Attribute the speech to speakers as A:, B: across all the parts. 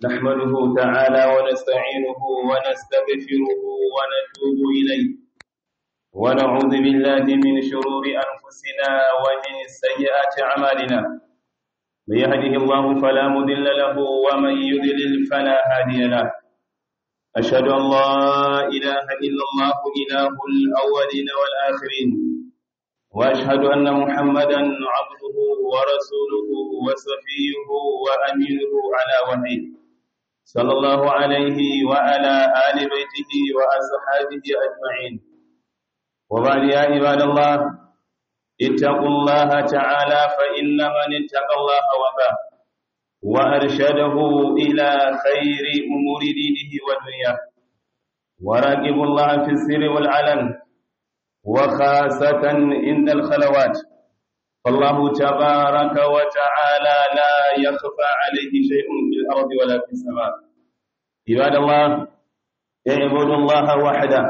A: نحمده تعالى ونستعينه ونستغفره ونتوب إليه ونعوذ بالله من شرور أنفسنا ومن سيئات أعمالنا من يهده الله فلا مضل له ومن يضلل فلا هادي له أشهد أن لا إله إلا الله إله الأولين والآخرين وأشهد أن محمدا عبده ورسوله وصفيه وأمينه على وحيه صلى الله عليه وعلى آل بيته وأصحابه أجمعين وبعد يا عباد الله اتقوا الله تعالى فإن من اتقى الله وفاه وأرشده إلى خير أمور دينه ودنياه وراقبوا الله في السر والعلن وخاصة عند الخلوات فالله تبارك وتعالى لا يخفى عليه شيء في الأرض ولا في السماء عباد الله اعبدوا الله وحده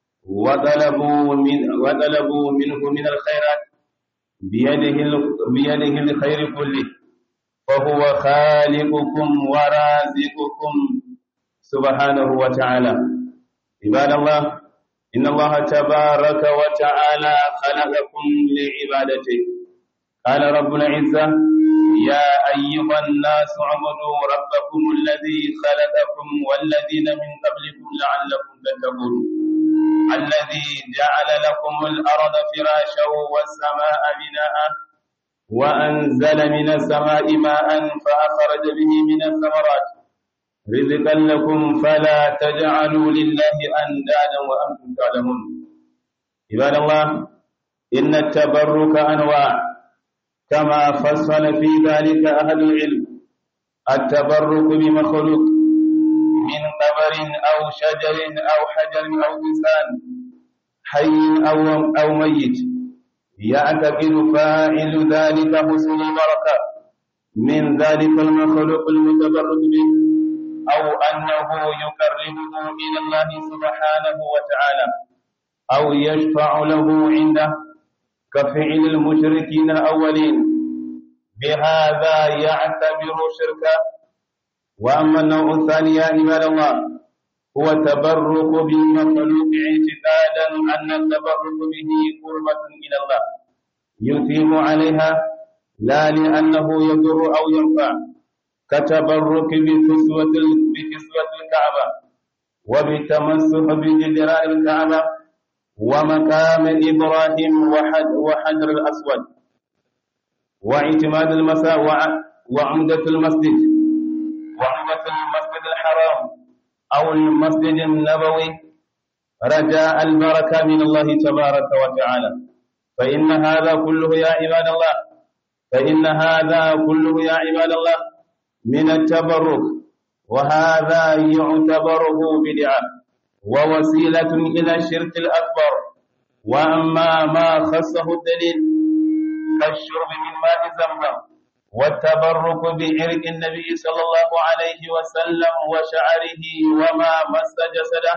A: وطلبوا من وطلبوا منه من الخيرات بيده بيده الخير كله فهو خالقكم ورازقكم سبحانه وتعالى عباد الله إن الله تبارك وتعالى خلقكم لعبادته قال رب العزة يا أيها الناس اعبدوا ربكم الذي خلقكم والذين من قبلكم لعلكم تتقون الذي جعل لكم الأرض فراشا والسماء بناء وأنزل من السماء ماء فأخرج به من الثمرات رزقا لكم فلا تجعلوا لله أندادا وأنتم تعلمون عباد الله إن التبرك أنواع كما فصل في ذلك أهل العلم التبرك بمخلوق من قبر أو شجر أو حجر أو إنسان حي أو, أو ميت يعتقد فاعل ذلك حسن البركة من ذلك المخلوق المتبرك به أو أنه يقربه إلى الله سبحانه وتعالى أو يشفع له عنده كفعل المشركين الأولين بهذا يعتبر شركا وأما النوع الثاني يا عباد الله هو التبرك بالمخلوق اعتقادا أن التبرك به قربة إلى الله يثيب عليها لا لأنه يضر أو ينفع كتبرك بكسوة بكسوة الكعبة وبتمسح بجدران الكعبة ومقام إبراهيم وحجر الأسود واعتماد المساء وعمدة المسجد وعمدة المسجد الحرام أو المسجد النبوي رجاء البركة من الله تبارك وتعالى فإن هذا كله يا عباد الله فإن هذا كله يا عباد الله من التبرك وهذا يعتبره بدعة ووسيلة إلى الشرك الأكبر وأما ما خصه الدليل كالشرب من ماء زمزم والتبرك بعرق النبي صلى الله عليه وسلم وشعره وما مس جسده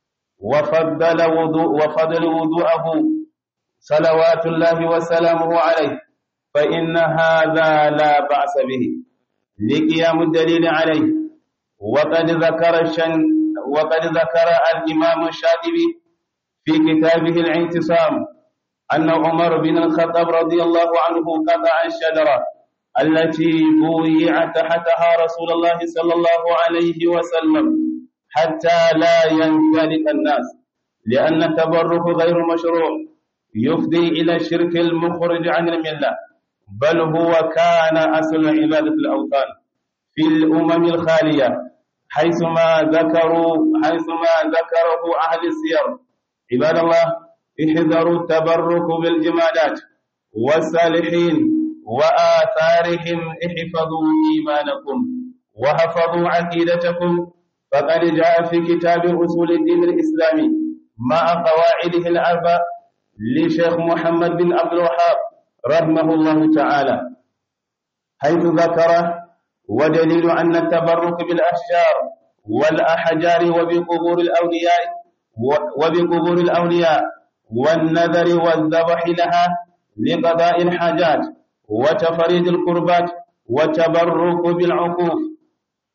A: وفضل وضوء وفضل وضوءه صلوات الله وسلامه عليه فإن هذا لا بأس به لقيام الدليل عليه وقد ذكر الشن وقد ذكر الإمام الشاطبي في كتابه الاعتصام أن عمر بن الخطاب رضي الله عنه قطع الشجرة التي بويع تحتها رسول الله صلى الله عليه وسلم حتى لا ينجلق الناس لأن التبرك غير مشروع يفضي إلى الشرك المخرج عن الملة بل هو كان أصل عبادة الأوثان في الأمم الخالية حيثما ذكروا حيثما ذكره أهل السير عباد الله احذروا التبرك بالجمادات والصالحين وآثارهم احفظوا إيمانكم وحفظوا عقيدتكم فقد جاء في كتاب أصول الدين الإسلامي مع قواعده الأربع لشيخ محمد بن عبد الوهاب رحمه الله تعالى حيث ذكر ودليل أن التبرك بالأشجار والأحجار وبقبور الأولياء وبقبور الأولياء والنذر والذبح لها لقضاء الحاجات وتفريد القربات والتبرك بالعقوف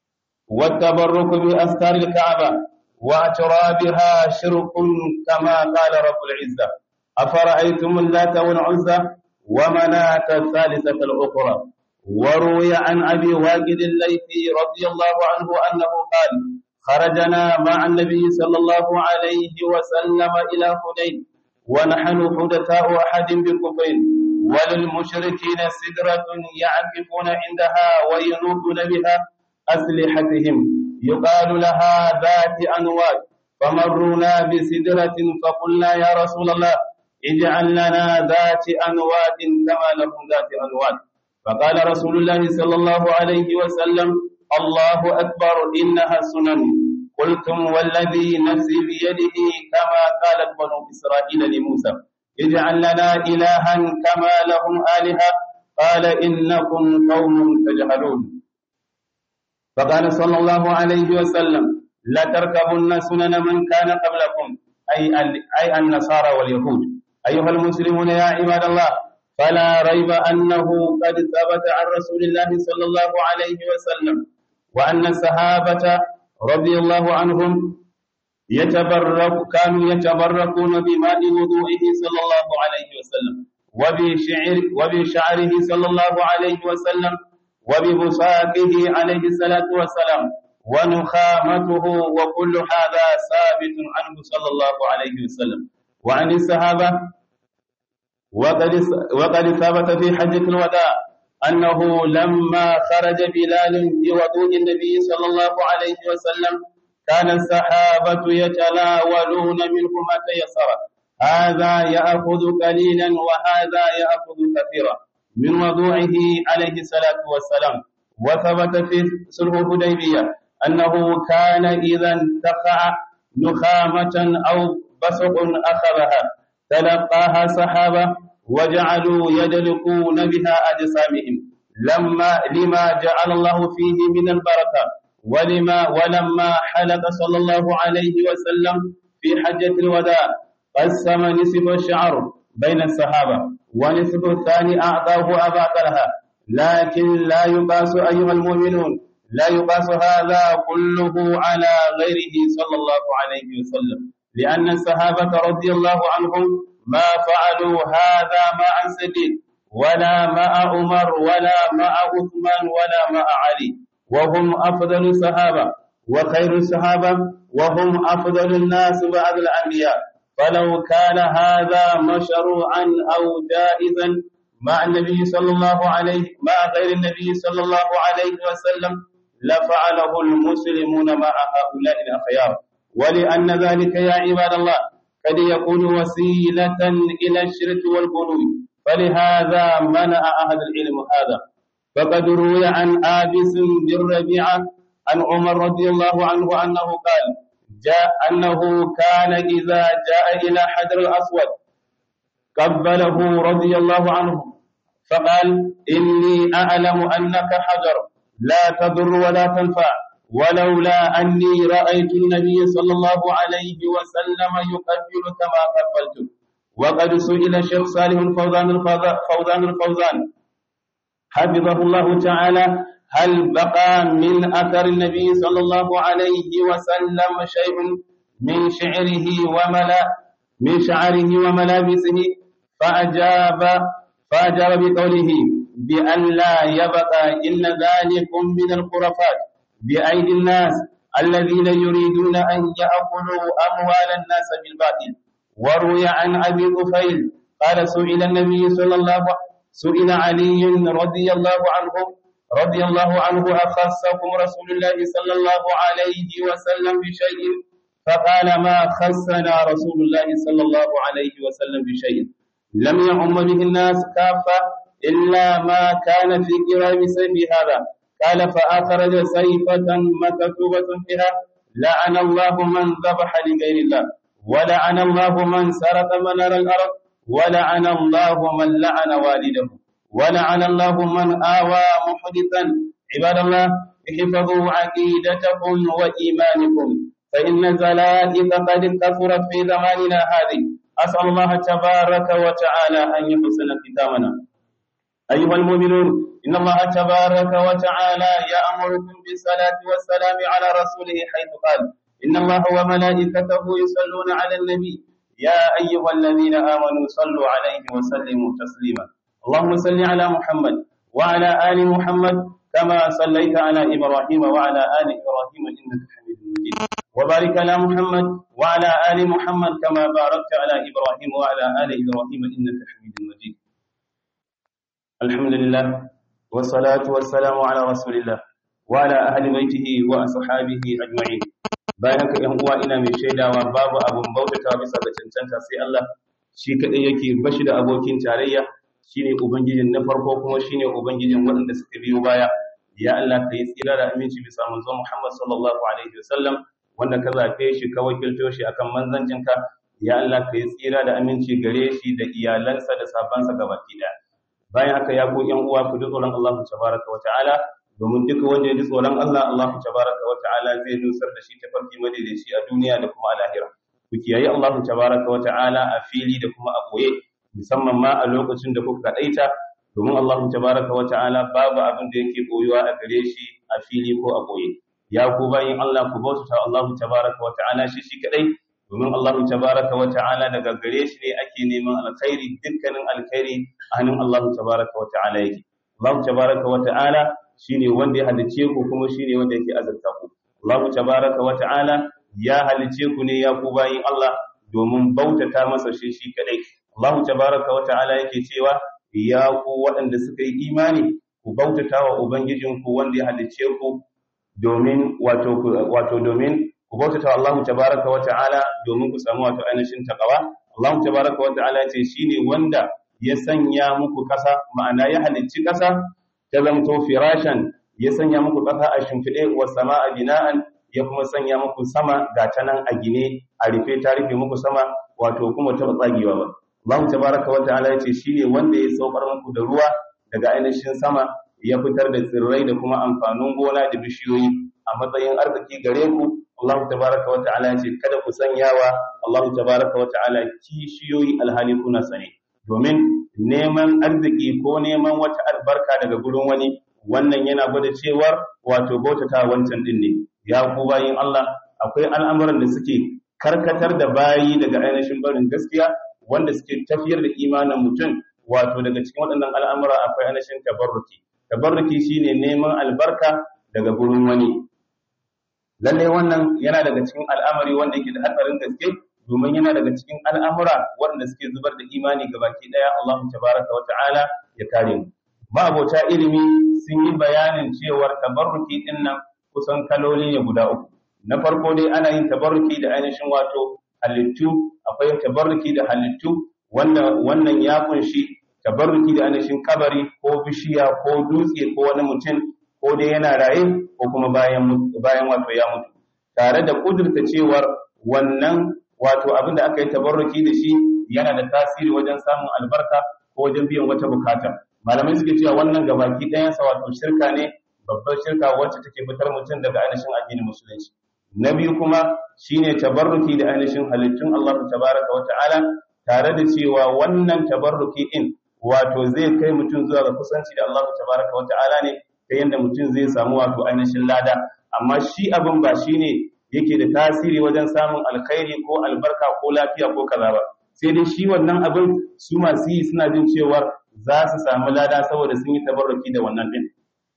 A: والتبرك بأستار الكعبة واعترابها شرك كما قال رب العزة أفرأيتم اللات والعزى ومناة الثالثة الأخرى وروي عن أبي واجد الليثي رضي الله عنه أنه قال خرجنا مع النبي صلى الله عليه وسلم إلى حنين ونحن حدثاء أحد بكفين وللمشركين سدرة يعكفون عندها وينوبون بها أسلحتهم يقال لها ذات أنواج فمرونا بسدرة فقلنا يا رسول الله اجعل لنا ذات أنواد كما لهم ذات أنواد فقال رسول الله صلى الله عليه وسلم الله أكبر إنها سنن قلتم والذي نفسي بيده كما قالت بنو إسرائيل لموسى اجعل لنا إلها كما لهم آلهة قال إنكم قوم تجهلون فقال صلى الله عليه وسلم لتركبن سنن من كان قبلكم أي أي النصارى واليهود أيها المسلمون يا عباد الله فلا ريب أنه قد ثبت عن رسول الله صلى الله عليه وسلم وأن الصحابة رضي الله عنهم يتبرك كانوا يتبركون بماء وضوئه صلى الله عليه وسلم وبشعر وبشعره صلى الله عليه وسلم وببصاقه عليه الصلاة والسلام ونخامته وكل هذا ثابت عنه صلى الله عليه وسلم وعن الصحابة وقد وقد ثبت في حجة الوداع أنه لما خرج بلال بوضوء النبي صلى الله عليه وسلم كان الصحابة يتلاولون منه ما تيسر هذا يأخذ قليلا وهذا يأخذ كثيرا من وضوعه عليه الصلاة والسلام وثبت في صلح الحديبية أنه كان إذا انتقع نخامة أو بصق أخذها تلقاها صحابة وجعلوا يدلقون بها أجسامهم لما لما جعل الله فيه من البركة ولما ولما حلق صلى الله عليه وسلم في حجة الوداع قسم نصف الشعر بين الصحابة ونصف الثاني أعطاه أبا طلحة لكن لا يقاس أيها المؤمنون لا يقاس هذا كله على غيره صلى الله عليه وسلم لأن الصحابة رضي الله عنهم ما فعلوا هذا مع سديد ولا مع عمر ولا مع عثمان ولا مع علي وهم أفضل الصحابة وخير الصحابة وهم أفضل الناس بعد الأنبياء فلو كان هذا مشروعا أو جائزا مع النبي صلى الله عليه مع غير النبي صلى الله عليه وسلم لفعله المسلمون مع هؤلاء الأخيار ولأن ذلك يا عباد الله قد يكون وسيلة إلى الشرك والغلو فلهذا منع أهل العلم هذا فقد روي عن آبس بن ربيعة عن عمر رضي الله عنه أنه قال جاء أنه كان إذا جاء إلى حجر الأسود قبله رضي الله عنه فقال إني أعلم أنك حجر لا تضر ولا تنفع ولولا أني رأيت النبي صلى الله عليه وسلم يقبل كما قبلت وقد سئل الشيخ صالح الفوزان الفوزان الفوزان حفظه الله تعالى هل بقى من أثر النبي صلى الله عليه وسلم شيء من شعره وملا من شعره وملابسه فأجاب فأجاب بقوله بأن لا يبقى إلا ذلك من الخرافات بأيدي الناس الذين يريدون أن يأكلوا أموال الناس بالباطل وروي عن أبي طفيل قال سئل النبي صلى الله عليه وسلم سئل علي رضي الله عنه رضي الله عنه أخصكم رسول الله صلى الله عليه وسلم بشيء فقال ما خصنا رسول الله صلى الله عليه وسلم بشيء لم يعم به الناس كافة إلا ما كان في كرام سيف هذا قال فأخرج سيفة مكتوبة فيها لعن الله من ذبح لغير الله ولعن الله من سرق منار الأرض ولعن الله من لعن والده ولعن الله من آوى محدثا عباد الله احفظوا عقيدتكم وإيمانكم فإن الزلائق قد كثرت في زماننا هذه أسأل الله تبارك وتعالى أن يحسن ختامنا أيها المؤمنون إن الله تبارك وتعالى يأمركم بالصلاة والسلام على رسوله حيث قال إن الله وملائكته يصلون على النبي يا أيها الذين آمنوا صلوا عليه وسلموا تسليما اللهم صل على محمد وعلى آل محمد كما صليت على إبراهيم وعلى آل إبراهيم إنك حميد مجيد وبارك على محمد وعلى آل محمد كما باركت على إبراهيم وعلى آل إبراهيم إنك حميد مجيد الحمد لله والصلاة والسلام على رسول الله وعلى أهل بيته وأصحابه أجمعين bayan haka ‘yan uwa ina mai shaidawa babu abun bautata bisa ga cancanta sai Allah shi kaɗai yake bashi da abokin tarayya shine ubangijin na farko kuma shine ubangijin waɗanda suka biyo baya ya Allah ka yi tsira da aminci bisa manzo Muhammad sallallahu alaihi wasallam wanda ka zafe shi ka wakilto shi akan manzancinka ya Allah ka yi tsira da aminci gare shi da iyalansa da sabansa gabaki ɗaya bayan haka ya ku ‘yan uwa ku ji tsoron Allah tabaraka wa ta'ala domin duka wanda ya ji tsoron Allah Allah tabaraka wa ta'ala zai nusar da shi ta farki madaidaici a duniya da kuma a lahira ku kiyaye Allah tabaraka wa ta'ala a fili da kuma a koye musamman ma a lokacin da kuka kadaita domin Allah tabaraka wa ta'ala babu abin da yake koyuwa a gare shi a fili ko a koye ya ku bayin Allah ku bauta Allah tabaraka wa ta'ala shi shi kadai domin Allah tabaraka wa ta'ala daga gare shi ne ake neman alkhairi dukkanin alkhairi a hannun Allah tabaraka wa ta'ala yake Allah tabaraka wa ta'ala shine wanda ya halice ku kuma shine wanda yake azurta ku Allah tabaraka wa ta'ala ya halice ku ne ya ku bayin Allah domin bautata masa shi shi kadai Allah tabaraka wa ta'ala yake cewa ya ku waɗanda suka yi imani ku bautata wa ubangijinku wanda ya halice ku domin wato wato domin ku bautata wa Allah tabaraka wa ta'ala domin ku samu wato ainihin takawa Allah tabaraka wa ta'ala ce shine wanda ya sanya muku ƙasa ma'ana ya halicci ƙasa ta zamto firashan ya sanya muku ƙasa a shimfiɗe wa sama'a bina'an ya kuma sanya muku sama ga ta nan a gine a rufe ta rufe muku sama wato kuma ta tsagewa ba Allah tabaraka wa ta'ala ya ce shine wanda ya saukar muku da ruwa daga ainihin sama ya fitar da tsirrai da kuma amfanin gona da bishiyoyi a matsayin arziki gare ku Allah tabaraka wa ta'ala ya ce kada ku sanyawa Allah tabaraka wa ta'ala kishiyoyi alhali kuna sane domin neman arziki ko neman wata albarka daga gurin wani wannan yana gwada cewar wato bautata wancan din ne ya ku bayin Allah akwai al'amuran da suke karkatar da bayi daga ainihin barin gaskiya wanda suke tafiyar da imanin mutum wato daga cikin waɗannan al'amura akwai ainihin tabarruki tabarruki shine neman albarka daga gurin wani lalle wannan yana daga cikin al'amari wanda yake da hatsarin gaske domin yana daga cikin al'amura waɗanda suke zubar da imani ga baki ɗaya Allah tabaraka wa ta'ala ya kare mu ma'abota ilimi sun yi bayanin cewar tabarruki ɗin nan kusan kaloli ne guda uku na farko dai ana yin tabarruki da ainihin wato halittu akwai tabarruki da halittu wanda wannan ya kunshi tabarruki da ainihin kabari ko bishiya ko dutse ko wani mutum ko dai yana raye ko kuma bayan bayan wato ya mutu tare da kudurta cewar wannan wato abin da aka yi tabarruki da shi yana da tasiri wajen samun albarka ko wajen biyan wata bukata malamai suke cewa wannan gabaki ɗayansa wato shirka ne babbar shirka wacce take fitar mutum daga ainihin addinin musulunci na biyu kuma shine tabarruki da ainihin halittun Allah tabaraka wa ta'ala tare da cewa wannan tabarruki din wato zai kai mutum zuwa ga kusanci da Allah tabaraka wa ta'ala ne ta yanda mutum zai samu wato ainihin lada amma shi abin ba shine yake da tasiri wajen samun alkhairi ko albarka ko lafiya ko kaza ba sai dai shi wannan abin su masu yi suna jin cewar za su samu lada saboda sun yi tabarruki da wannan din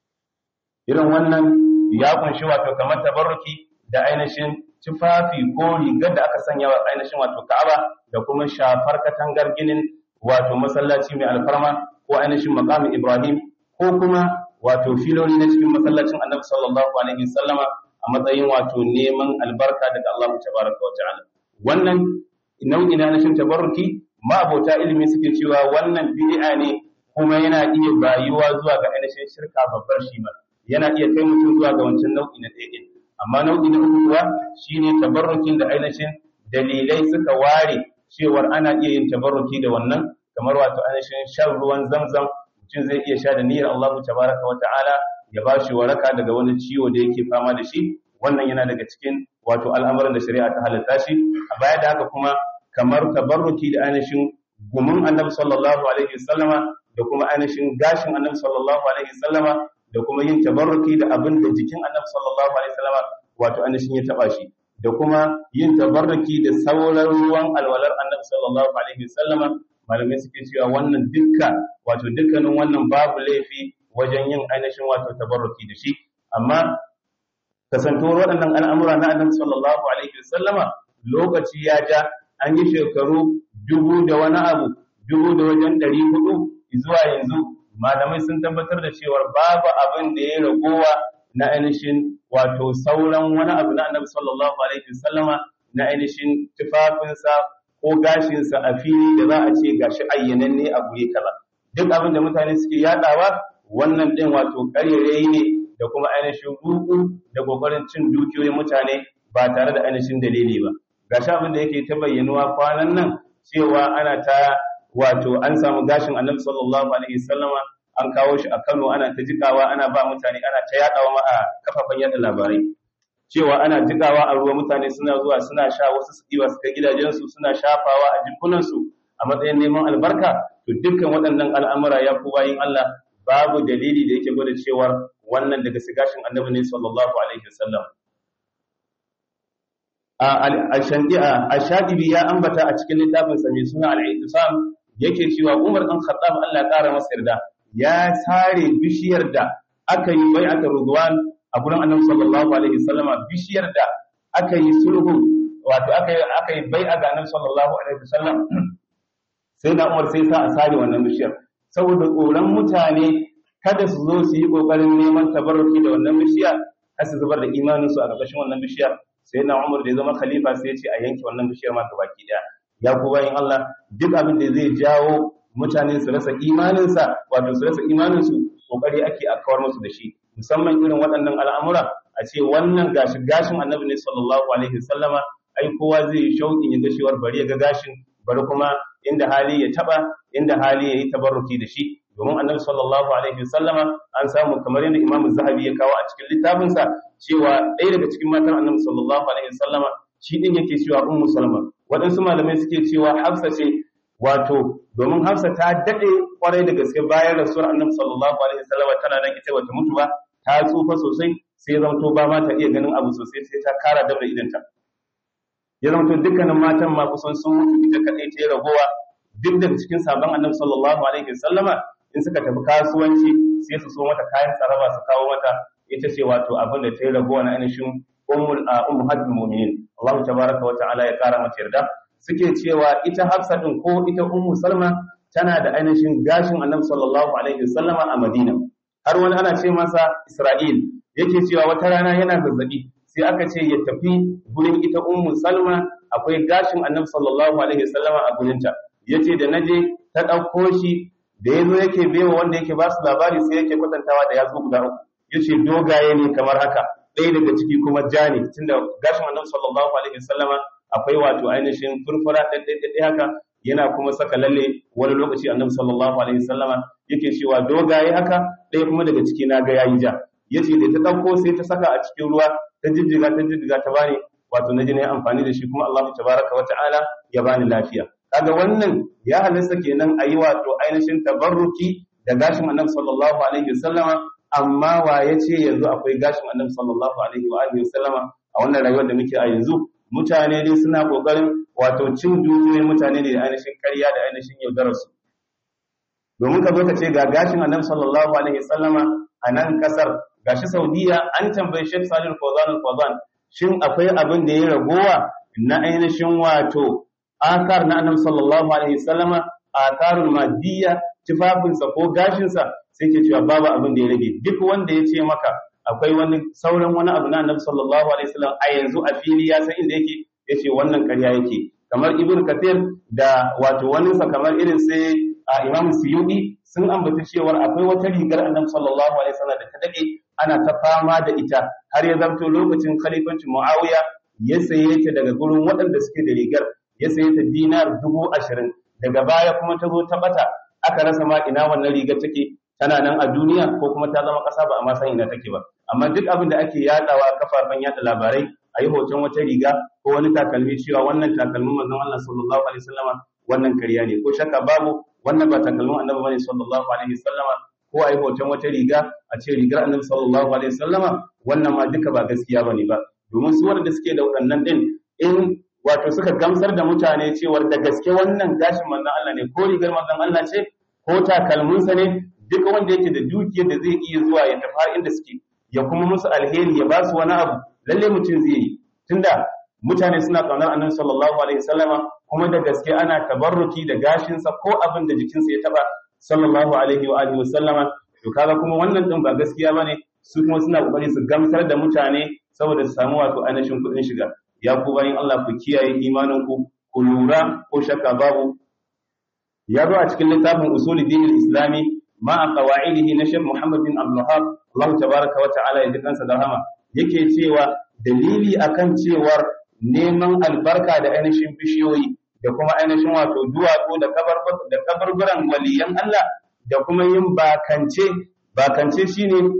A: irin wannan ya kunshi wato kamar tabarruki da ainihin tufafi ko rigar da aka sanya wa ainihin wato Ka'aba da kuma shafar katangar ginin wato masallaci mai alfarma ko ainihin maqamin Ibrahim ko kuma wato filoli na cikin masallacin Annabi sallallahu alaihi wasallama a matsayin wato neman albarka daga Allah tabaraka wa ta'ala wannan nau'i na ainihin tabarruki ma'abota ilimi suke cewa wannan bid'a ne kuma yana iya bayuwa zuwa ga ainihin shirka babbar shi ma yana iya kai mutum zuwa ga wancan nau'i na ɗaya amma nau'i na uku kuwa shine tabarrukin da ainihin dalilai suka ware cewar ana iya yin tabarruki da wannan kamar wato ainihin shan ruwan zamzam mutum zai iya sha da niyyar Allah tabaraka wa ta'ala ya ba shi waraka daga wani ciwo da yake fama da shi wannan yana daga cikin wato al'amuran da shari'a ta halatta shi a baya da haka kuma kamar tabarruki da ainihin gumin annabi sallallahu alaihi wasallama da kuma ainihin gashin annabi sallallahu alaihi wasallama da kuma yin tabarruki da abin da jikin annabi sallallahu alaihi wasallama wato ainihin ya taba shi da kuma yin tabarruki da sauran ruwan alwalar annabi sallallahu alaihi wasallama malamai suke cewa wannan dukka wato dukkanin wannan babu laifi wajen yin ainihin wato tabarruki da shi amma kasantuwar waɗannan al'amura na annabi sallallahu alaihi wasallama lokaci ya ja an yi shekaru dubu da wani abu dubu da wajen ɗari hudu zuwa yanzu malamai sun tabbatar da cewar babu abin da ya ragowa na ainihin wato sauran wani abu na annabi sallallahu alaihi wasallama na ainihin tufafinsa ko gashinsa a fili da za a ce gashi ayyananne a guri kaza duk abin da mutane suke yadawa wannan din wato ƙarerayi ne da kuma ainihin ruku da kokarin cin dukiyoyin mutane ba tare da ainihin dalili ba gashi abin da yake ta bayyanuwa kwanan nan cewa ana ta wato an samu gashin annabi sallallahu alaihi wasallama an kawo shi a Kano ana ta jikawa ana ba mutane ana ta yadawa ma a kafafen yada labarai cewa ana jikawa a ruwa mutane suna zuwa suna sha wasu su diba su kai gidajensu suna shafawa a jikunansu a matsayin neman albarka to dukkan waɗannan al'amura ya ku bayin Allah babu dalili da yake gwada cewar wannan daga sigashin annabi ne sallallahu alaihi wasallam a shadibi ya ambata a cikin littafinsa mai suna al-i'tisam yake cewa Umar dan Khattab Allah ya kara masa yarda ya sare bishiyar da aka yi bai'at Ridwan a gurin Annabi sallallahu alaihi wasallama bishiyar da aka yi sulhu wato aka yi aka yi bai'a ga Annabi sallallahu alaihi wasallam sai da Umar sai sa a sare wannan bishiyar saboda tsoron mutane kada su zo su yi kokarin neman tabarruki da wannan bishiya har su zubar da imaninsu a ƙarƙashin wannan bishiyar sai na umar da ya zama khalifa sai ya ce a yanke wannan bishiyar ma baki daya ya ku bayin Allah duk abin da zai jawo mutane su rasa imaninsa wato su rasa imaninsu kokari ake a kawar musu da shi musamman irin waɗannan al'amura a ce wannan gashi gashin annabi ne sallallahu alaihi wasallama ai kowa zai yi shauƙin ya ga cewar bari ya ga gashin bari kuma inda hali ya taba inda hali ya yi tabarruki da shi domin annabi sallallahu alaihi wasallama an samu kamar yadda imamu zahabi ya kawo a cikin littafinsa cewa ɗaya daga cikin matan annabi sallallahu alaihi wasallama shi din yake cewa ummu salma waɗansu malamai suke cewa hafsa ce wato domin hafsa ta daɗe kwarai da gaske bayan rasuwar annabi sallallahu alaihi wasallama tana nan ita bata mutu ba ta tsufa sosai sai ya zamto ba ma ta iya ganin abu sosai sai ta kara dabda idanta ya zamto dukkanin matan ma kusan sun mutu ita kaɗai ta yi ragowa duk daga cikin sabon annabi sallallahu alaihi wasallama in suka tafi kasuwanci sai su so mata kayan tsaraba su kawo mata ita ce wato abin da ta yi ragowa na ainihin ummul ummahatul mu'minin Allah tabaraka wa ta'ala ya kara mata yarda suke cewa ita Hafsa din ko ita Ummu Salma tana da ainihin gashin Annabi sallallahu alaihi wasallama a Madina har wani ana ce masa Isra'il yake cewa wata rana yana zazzabi sai aka ce ya tafi gurin ita Ummu Salma akwai gashin Annabi sallallahu alaihi wasallama a gurinta yace da naje ta dauko shi da yazo yake baiwa wanda yake ba su labari sai yake kwatantawa da yatsu guda uku yace dogaye ne kamar haka ɗaya daga ciki kuma ja ne tunda gashin Annabi sallallahu alaihi wasallama akwai wato ainihin furfura ɗaiɗaiɗaiɗai haka yana kuma saka lalle wani lokaci Annabi sallallahu alaihi wasallama yake cewa dogaye haka ɗaya kuma daga ciki na ga yayi ja yace da ta ɗauko sai ta saka a cikin ruwa ta jijjiga ta jijjiga ta bani wato na ji na yi amfani da shi kuma Allah tabaraka wa ta'ala ya bani lafiya kaga wannan ya halasta kenan a yi wato ainihin tabarruki da gashin Annabi sallallahu alaihi wasallama amma wa ya ce yanzu akwai gashin annabi sallallahu alaihi wa alihi wasallama a wannan rayuwar da muke a yanzu mutane dai suna kokarin wato cin dukiyoyin mutane ne da ainihin ƙarya da ainihin yaudarar su domin ka zo ka ce ga gashin annabi sallallahu alaihi wasallama a nan kasar gashi Saudiya an tambayi Sheikh Salih Fawzan Fawzan shin akwai abin da ya ragowa na ainihin wato akar na annabi sallallahu alaihi wasallama akarul madiyya tufafinsa ko gashinsa sai ke cewa babu abin da ya rage duk wanda ya ce maka akwai wani sauran wani abu na annabi sallallahu alaihi wasallam a yanzu a fili ya san inda yake yace wannan ƙarya yake kamar ibn kathir da wato wani sa kamar irin sai a imam suyudi sun ambata cewa akwai wata rigar annabi sallallahu alaihi wasallam da ta dade ana ta fama da ita har ya zamto lokacin khalifancin muawiya ya saye ta daga gurin waɗanda suke da rigar ya saye ta dinar dubu ashirin daga baya kuma ta zo ta bata aka rasa ma ina wannan rigar take tana nan a duniya ko kuma ta zama ƙasa ba a ma san ina take ba amma duk abin da ake yadawa kafafen yada labarai a yi hoton wata riga ko wani takalmi cewa wannan takalmin manzon Allah sallallahu alaihi wasallama wannan ƙarya ne ko shakka babu wannan ba takalmin annabi bane sallallahu alaihi wasallama ko ai hoton wata riga a ce rigar annabi sallallahu alaihi wasallama wannan ma duka ba gaskiya bane ba domin su wanda suke da waɗannan din in wato suka gamsar da mutane cewar da gaske wannan gashin manzon Allah ne ko rigar manzon Allah ce ko takalminsa ne duk wanda yake da dukiyar da zai iya zuwa ya tafi har inda suke ya kuma musu alheri ya ba su wani abu lalle mutum zai yi tunda mutane suna kaunar annabi sallallahu alaihi wasallama kuma da gaske ana tabarruki da gashinsa ko abin da jikinsa ya taba sallallahu alaihi wa alihi wasallama to kaga kuma wannan din ba gaskiya bane su kuma suna kokari su gamsar da mutane saboda su samu wato ainihin kuɗin shiga ya ku bayin Allah ku kiyaye imanin ku ku lura ko shakka babu ya zo a cikin littafin usuli dinin islami ma a qawaidihi na Sheikh Muhammad bin Abdul Wahhab Allah tabaraka wa ta'ala ya ji kansa da rahama yake cewa dalili akan cewar neman albarka da ainihin bishiyoyi da kuma ainihin wato duwatsu da da kabarburan waliyan Allah da kuma yin bakance bakance shine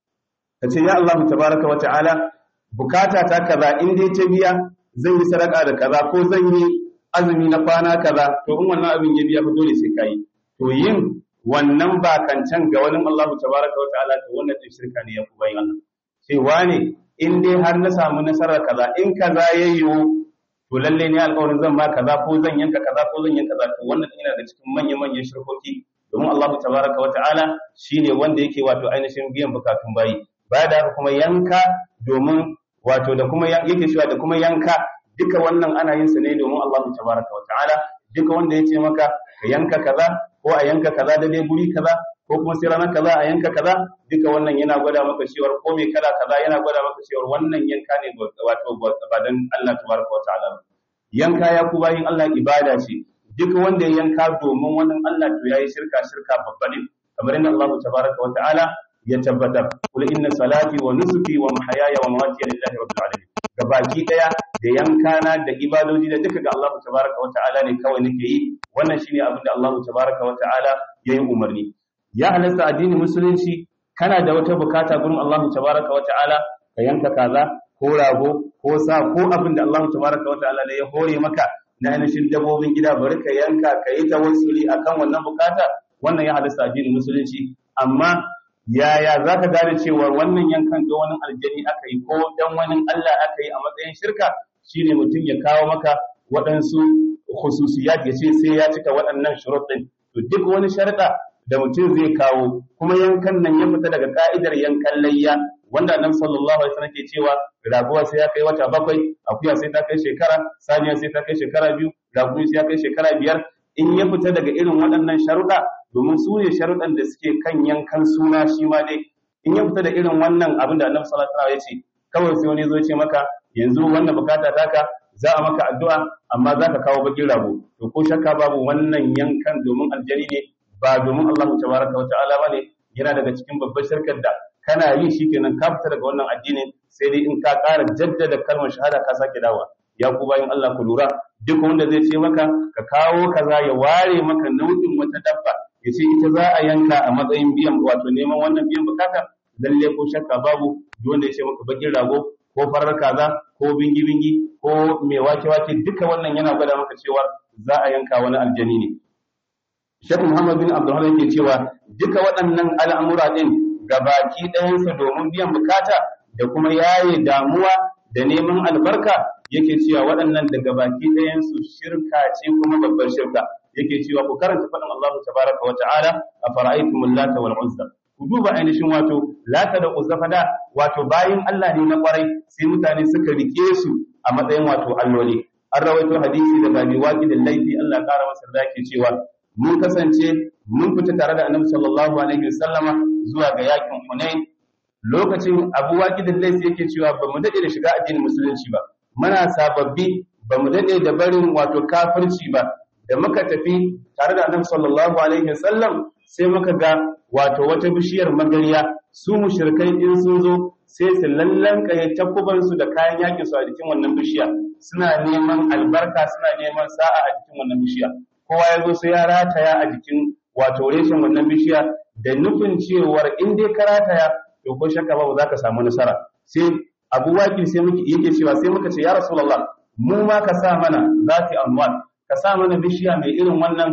A: kace ya Allah tabaraka wa ta'ala bukata ta kaza in dai ta biya zan yi sadaka da kaza ko zan yi azumi na kwana kaza to in wannan abin ya biya fa dole sai kai to yin wannan bakancan ga wani Allah tabaraka wa ta'ala to wannan din shirka ne ya ku bayin Allah sai wane in dai har na samu nasarar kaza in kaza ya yiwu to lalle ne alƙawarin zan ba kaza ko zan yanka kaza ko zan yanka kaza to wannan yana da cikin manyan manyan shirkoki domin Allah tabaraka wa ta'ala shine wanda yake wato ainihin biyan bukatun bayi baya da haka kuma yanka domin wato da kuma yake cewa da kuma yanka duka wannan ana yin sa ne domin Allah tabaraka wa ta'ala duka wanda yace maka ka yanka kaza ko a yanka kaza da dai guri kaza ko kuma sai ranar kaza a yanka kaza duka wannan yana gwada maka cewa ko me kala kaza yana gwada maka cewa wannan yanka ne wato ba dan Allah tabaraka wa ta'ala yanka ya ku bayin Allah ibada ce duka wanda ya yanka domin wannan Allah to yayi shirka shirka babba ne kamar inda Allah tabaraka wa ta'ala ya tabbatar kul inna salati wa nusuki wa mahayaya wa mamati lillahi rabbil alamin gabaki daya da yankana da ibadoji da duka ga Allah tabaraka wa ta'ala ne kawai nake yi wannan shine abin da Allah tabaraka wa ta'ala yayi umarni ya halasta addinin musulunci kana da wata bukata gurin Allah tabaraka wa ta'ala ka yanka kaza ko rago ko sa ko abin da Allah tabaraka wa ta'ala ya hore maka na ainihin dabbobin gida bari ka yanka ka yi tawassuli akan wannan bukata wannan ya halasta addinin musulunci amma yaya za ka gane cewa wannan yankan ga wani aljani aka yi ko dan wani Allah aka yi a matsayin shirka shine mutum ya kawo maka waɗansu khususiyat ya ce sai ya cika waɗannan shuruɗin to duk wani sharɗa da mutum zai kawo kuma yankan nan ya fita daga ka'idar yankan layya wanda annabi sallallahu alaihi wasallam ke cewa raguwa sai ya kai wata bakwai akuya sai ta kai shekara saniya sai ta kai shekara biyu raguwa sai ya kai shekara biyar in ya fita daga irin waɗannan sharuɗa domin su ne sharuɗan da suke kan yankan suna shi ma dai in ya fita da irin wannan abin da annabi sallallahu alaihi wasallam ya ce kawai sai wani zo ce maka yanzu wannan bukata taka za a maka addu'a amma za ka kawo bakin rago to ko shakka babu wannan yankan domin aljani ne ba domin Allah tabaraka wa ta'ala bane yana daga cikin babbar shirkar da kana yi shikenan ka fita daga wannan addini sai dai in ka ƙara jaddada kalmar shahada ka sake dawa ya ku bayan Allah ku lura duk wanda zai ce maka ka kawo kaza ya ware maka nau'in wata dabba ya ce ita za a yanka a matsayin biyan wato neman wannan biyan bukata lalle ko shakka babu duk wanda ya ce maka bakin rago ko farar kaza ko bingi bingi ko mai wake wake duka wannan yana gwada maka cewa za a yanka wani aljani ne Sheikh Muhammad bin Abdulrahman yake cewa duka waɗannan al'amura din gabaki ɗayansa domin biyan bukata da kuma yaye damuwa da neman albarka yake cewa waɗannan daga baki ɗayansu shirka ce kuma babbar shirka yake cewa ku karanta faɗin Allah tabaraka wa ta'ala a fara'aitum lata wal uzza ku duba ainihin wato lata da uzza fada wato bayin Allah ne na kwarai sai mutane suka rike su a matsayin wato alloli an rawaito hadisi daga bi waqi da laifi Allah kara masa da yake cewa mun kasance mun fita tare da Annabi sallallahu alaihi wasallama zuwa ga yakin Hunain lokacin Abu Waqid al-Laythi yake cewa ba mu dade da shiga addinin musulunci ba muna sababbi ba mu dade da barin wato kafirci ba da muka tafi tare da Annabi sallallahu alaihi wasallam sai muka ga wato wata bishiyar magariya su mushrikai in sun zo sai su lallanka ya takuban su da kayan yakin su a jikin wannan bishiya suna neman albarka suna neman sa'a a jikin wannan bishiya kowa ya zo sai ya rataya a jikin wato reshen wannan bishiya da nufin cewar in dai ka rataya to ko shakka ba za ka samu nasara sai abu wakil sai muke yake cewa sai muka ce ya rasulullah mu ma ka sa mana zati anwar ka sa mana bishiya mai irin wannan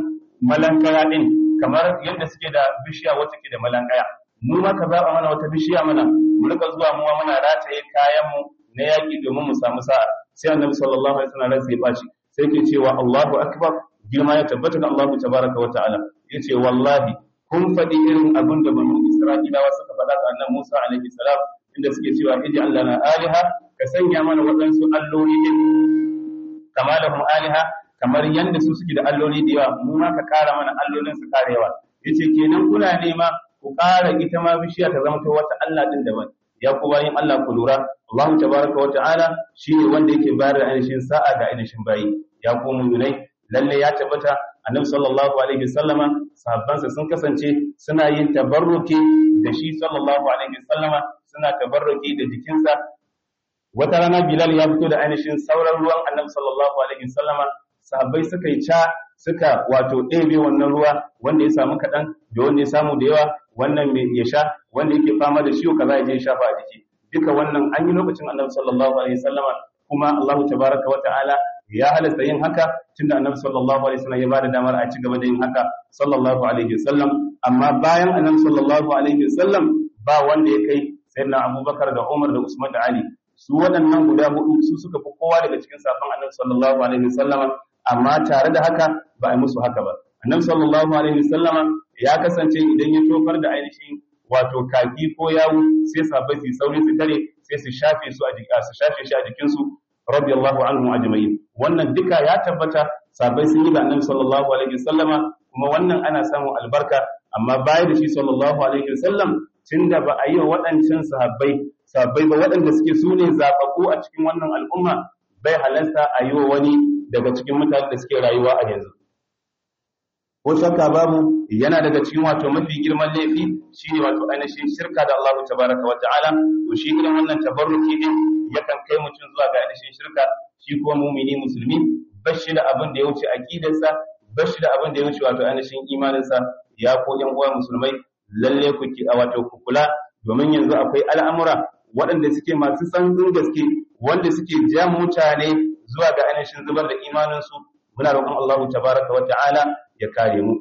A: malankaya din kamar yadda suke da bishiya wata ke da malankaya mu ma ka zaba mana wata bishiya mana mu rika zuwa mu ma muna rataye kayan mu na yaki domin mu samu sa'a sai annabi sallallahu alaihi wasallam ransa ya bashi sai ke cewa Allahu akbar girma ya tabbata ga Allahu tabaraka wa ta'ala yace wallahi kun faɗi irin abin da banu Isra'ilawa suka faɗa ga annabi Musa alaihi salam inda suke cewa iji Allah na aliha ka sanya mana waɗansu alloli din kama lahum aliha kamar yanda su suke da alloli da yawa mu ma ka ƙara mana allolin su ƙara yawa yace kenan kuna nema ku ƙara ita ma bishiya ta zama wata Allah din daban ya ku bayin Allah ku lura Allah tabaraka wa ta'ala shine wanda yake bayar da ainihin sa'a ga ainihin bayi ya ku mu'minai lalle ya tabbata annabi sallallahu alaihi wasallama sahabbansa sun kasance suna yin tabarruki da shi sallallahu alaihi wasallama suna tabarruki da jikinsa wata rana bilal ya fito da ainihin sauran ruwan annabi sallallahu alaihi wasallama sahabbai suka yi ca suka wato ɗebe wannan ruwa wanda ya samu kaɗan da wanda ya samu da yawa wannan mai ya sha wanda yake fama da ciwo kaza ya je shafa a jiki duka wannan an yi lokacin annabi sallallahu alaihi wasallama kuma Allah tabaraka wa ta'ala ya halasta yin haka tunda annabi sallallahu alaihi wasallam ya bada damar a ci gaba da yin haka sallallahu alaihi wasallam amma bayan annabi sallallahu alaihi wasallam ba wanda ya kai sayyidina Abubakar da Umar da Usman da Ali su waɗannan guda hudu su suka fi kowa daga cikin safan annabi sallallahu alaihi wasallama amma tare da haka ba a musu haka ba annabi sallallahu alaihi wasallama ya kasance idan ya tofar da ainihin wato kaki ko yawu sai sahabbai su sauri su tare sai su shafe su a jika su shafe shi a jikin su radiyallahu anhum ajma'in wannan duka ya tabbata sahabbai sun yi da annabi sallallahu alaihi wasallama kuma wannan ana samun albarka amma baya da shi sallallahu alaihi wasallam tunda ba a yi wa waɗancan sahabbai sahabbai ba waɗanda suke su ne zaɓaɓɓu a cikin wannan al'umma bai halasta a yi wa wani daga cikin mutane da suke rayuwa a yanzu ko shakka babu yana daga cikin wato mafi girman laifi shine wato ainihin shirka da Allah tabaraka wa ta'ala to shi irin wannan tabarruki din yakan kai mutum zuwa ga ainihin shirka shi kuma mumini musulmi bashi da abin da ya wuce aqidarsa bashi da abin da ya wuce wato ainihin imaninsa ya ko yan uwa musulmai lalle ku ki wato ku kula domin yanzu akwai al'amura waɗanda suke masu tsantsin gaske wanda suke ja mutane zuwa ga ainihin zubar da imaninsu muna roƙon Allah tabaraka wa ta'ala ya kare mu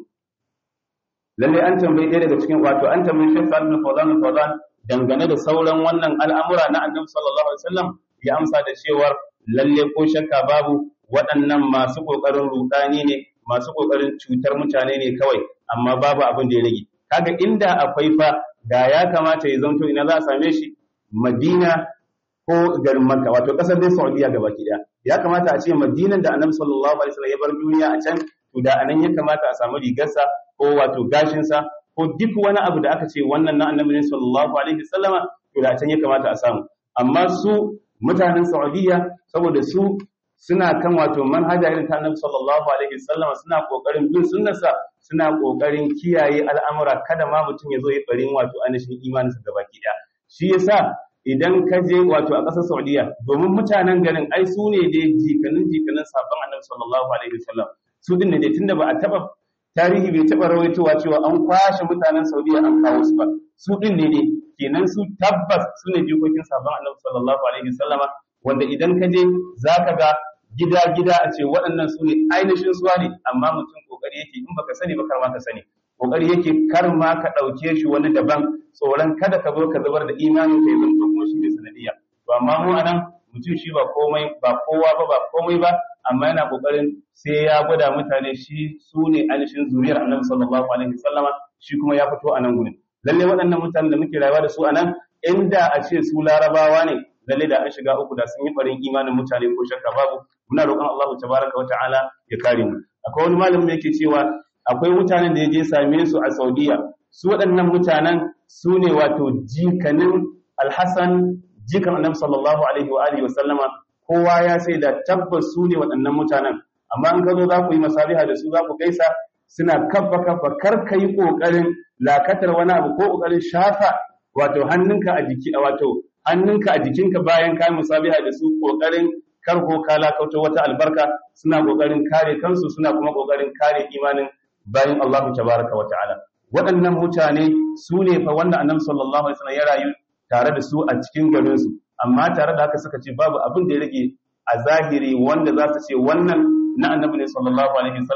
A: lalle an tambayi ɗaya daga cikin wato an tambayi Sheikh Salim Fawzan Fawzan dangane da sauran wannan al'amura na Annabi sallallahu alaihi wasallam ya amsa da cewar lalle ko shakka babu waɗannan masu kokarin rudani ne masu kokarin cutar mutane ne kawai amma babu abin da ya rage kaga inda akwai fa da ya kamata ya zanto ina za a same shi Madina ko garin Makka wato kasar dai Saudiya gabaki daya ya kamata a ce Madinan da Annabi sallallahu alaihi wasallam ya bar duniya a can to da anan ya kamata a samu rigarsa ko wato gashinsa ko duk wani abu da aka ce wannan na Annabi ne sallallahu alaihi wasallama to da can ya kamata a samu amma su mutanen Saudiya saboda su suna kan wato manhaja irin ta Annabi sallallahu alaihi wasallama suna kokarin bin sunnarsa suna kokarin kiyaye al'amura kada ma mutum ya zo ya barin wato ainihin imaninsa gabaki daya shi yasa idan ka je wato a ƙasar Saudiya domin mutanen garin ai su ne dai jikanin jikanin sabon Annabi sallallahu alaihi wasallam su din ne dai tunda ba a taba tarihi bai taba rawaitowa cewa an kwashe mutanen Saudiya an kawo su ba su din ne dai kenan su tabbas su ne jikokin sabon Annabi sallallahu alaihi wasallama wanda idan ka je zaka ga gida gida a ce waɗannan su ne ainihin suwa ne amma mutum kokari yake in baka sani ba kar ma ka sani kokari yake kar ma ka ɗauke shi wani daban tsoron kada ka zo ka zubar da imanin ka yanzu ko kuma shi ne sanadiyya to amma mu anan mutum shi ba komai ba kowa ba ba komai ba amma yana kokarin sai ya gwada mutane shi su ne ainihin zuriyar annabi sallallahu alaihi wasallama shi kuma ya fito a nan gurin lalle waɗannan mutanen da muke rayuwa da su a nan inda a ce su larabawa ne lalle da an shiga uku da sun yi farin imanin mutane ko shakka babu muna roƙon Allah tabaraka wa ta'ala ya kare mu akwai wani malamin da yake cewa akwai mutanen da ya je same su a Saudiya su waɗannan mutanen su ne wato jikanin Alhassan jikan Annabi sallallahu alaihi wa alihi wa sallama kowa ya sai da tabbas su ne waɗannan mutanen amma in ka zo za ku yi masabiha da su za ku gaisa suna kafa kafa kar ka yi ƙoƙarin lakatar wani abu ko ƙoƙarin shafa wato hannunka a jiki wato hannunka a jikinka bayan ka yi musabiha da su ƙoƙarin kar ko ka lakauta wata albarka suna ƙoƙarin kare kansu suna kuma ƙoƙarin kare imanin bayan Allah tabaraka wa ta'ala waɗannan mutane su ne fa wanda annabi sallallahu alaihi wasallam ya rayu tare da su a cikin garin su amma tare da haka suka ce babu abin da ya rage a zahiri wanda za su ce wannan na annabi ne sallallahu alaihi wasallama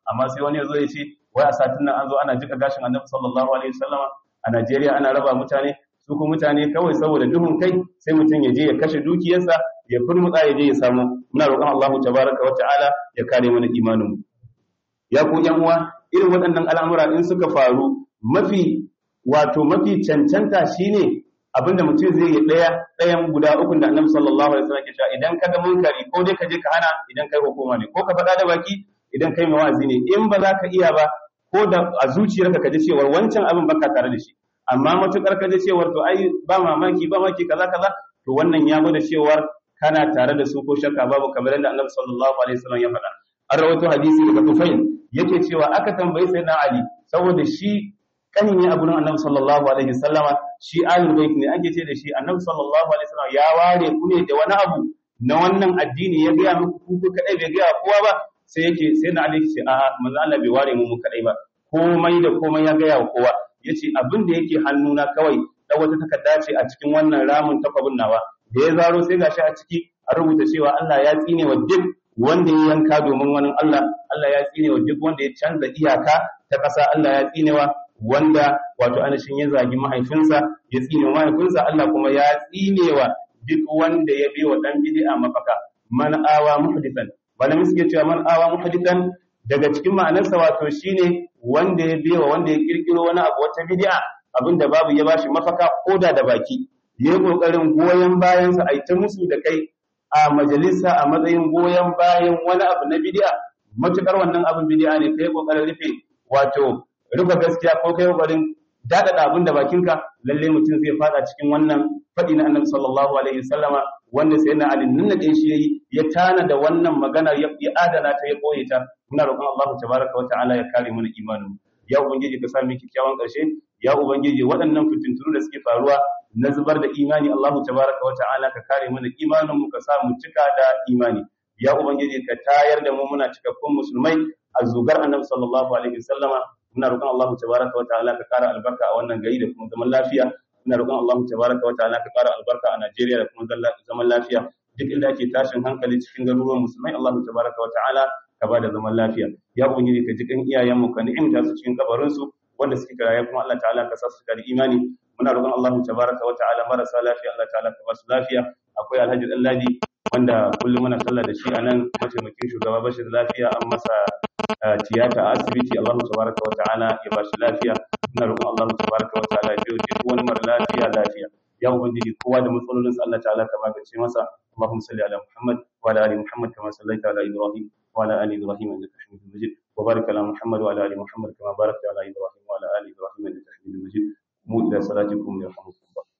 A: amma sai wani ya zo ya ce wai a satin nan an zo ana jika gashin annabi sallallahu alaihi wasallama a Najeriya ana raba mutane su kuma mutane kawai saboda duhun kai sai mutum ya je ya kashe dukiyarsa ya furmutsa ya je ya samu muna roƙon Allahu tabaraka wa ta'ala ya kare mana imanin mu ya ku yan uwa irin waɗannan al'amura in suka faru mafi wato mafi cancanta shine abinda mutum zai yi ɗaya ɗayan guda ukun da annabi sallallahu alaihi wasallam ke cewa idan ka ga munkari ko dai ka je ka hana idan kai hukuma ne ko ka faɗa da baki idan kai mawazi ne in ba za ka iya ba ko da a zuciyarka ka ji cewar wancan abin baka tare da shi amma matukar ka ji cewar to ai ba mamaki ba maki kaza kaza to wannan ya gwada cewar kana tare da su ko shakka babu kamar yadda annabi sallallahu alaihi wasallam ya faɗa an rawaito hadisi daga Tufail yake cewa aka tambayi sayyidina Ali saboda shi kani ne a gurin annabi sallallahu alaihi wasallama shi ahlul bait ne ake ce da shi annabi sallallahu alaihi wasallam ya ware ku ne da wani abu na wannan addini ya ga muku ku kadai bai ga kowa ba sai yake sai na Ali ce a'a manzo Allah bai ware mu mu kadai ba komai da komai ya ga wa kowa yace abin da yake hannuna kawai da wata takarda ce a cikin wannan ramin takwabin nawa da ya zaro sai gashi a ciki a rubuta cewa Allah ya tsine wa duk wanda ya yanka domin wani Allah Allah ya tsine wa duk wanda ya canza iyaka ta ƙasa Allah ya tsine wa wanda wato anashin ya zagi mahaifinsa ya tsine wa mahaifinsa Allah kuma ya tsine wa duk wanda ya bi wa dan bid'a mafaka man awa muhdithan malamin suke cewa man awa muhdithan daga cikin ma'anarsa wato shine wanda ya bi wa wanda ya kirkiro wani abu wata bid'a abinda babu ya bashi mafaka koda da baki yayi kokarin goyen bayansa a ta musu da kai a majalisa a matsayin goyon bayan wani abu na bid'a matukar wannan abin bid'a ne kai kokarin rufe wato rufe gaskiya ko kai kokarin dadada abin da bakinka lalle mutum zai fada cikin wannan fadi na Annabi sallallahu alaihi wasallama wanda sai na Ali nan da shi yayi ya tana da wannan magana ya adana ta ya koye ta muna roƙon Allah tabaraka wa ta'ala ya kare mana imanin ya ubangiji ka sa mu kikkiawan ƙarshe ya ubangiji waɗannan fitintunu da suke faruwa na zubar da imani Allah tabaraka wa ta'ala ka kare mana imanin mu ka sa mu cika da imani ya ubangiji ka tayar da mu muna cikakkun musulmai a zugar annabi sallallahu alaihi wasallama muna roƙon Allah tabaraka wa ta'ala ka kara albarka a wannan gari da kuma zaman lafiya muna roƙon Allah tabaraka wa ta'ala ka kara albarka a Najeriya da kuma zaman lafiya duk inda ake tashin hankali cikin garuruwan musulmai Allah tabaraka wa ta'ala ka bada zaman lafiya ya ubangiji ka ji kan iyayen mu ka ni'imta su cikin kabarin su wanda suke kiraye kuma Allah ta'ala ka sa su da imani muna roƙon Allah tabaraka wa ta'ala marasa lafiya Allah ta'ala ka ba su lafiya akwai Alhaji Dalladi wanda kullum muna sallah da shi a nan mataimakin shugaba Bashir lafiya an masa tiyata a asibiti Allah tabaraka wa ta'ala ya ba shi lafiya muna roƙon Allah tabaraka wa ta'ala ya duk wani mara lafiya lafiya ya ubangiji kowa da matsalolin sa Allah ta'ala ka magance masa Allahumma salli ala Muhammad wa ala ali Muhammad kama sallaita ala Ibrahim wa ala ali Ibrahim innaka Hamidum Majid wa barik ala Muhammad wa ala ali Muhammad kama barakta ala Ibrahim wa ala ali Ibrahim innaka Hamidum Majid mu ila salatikum yarhamukum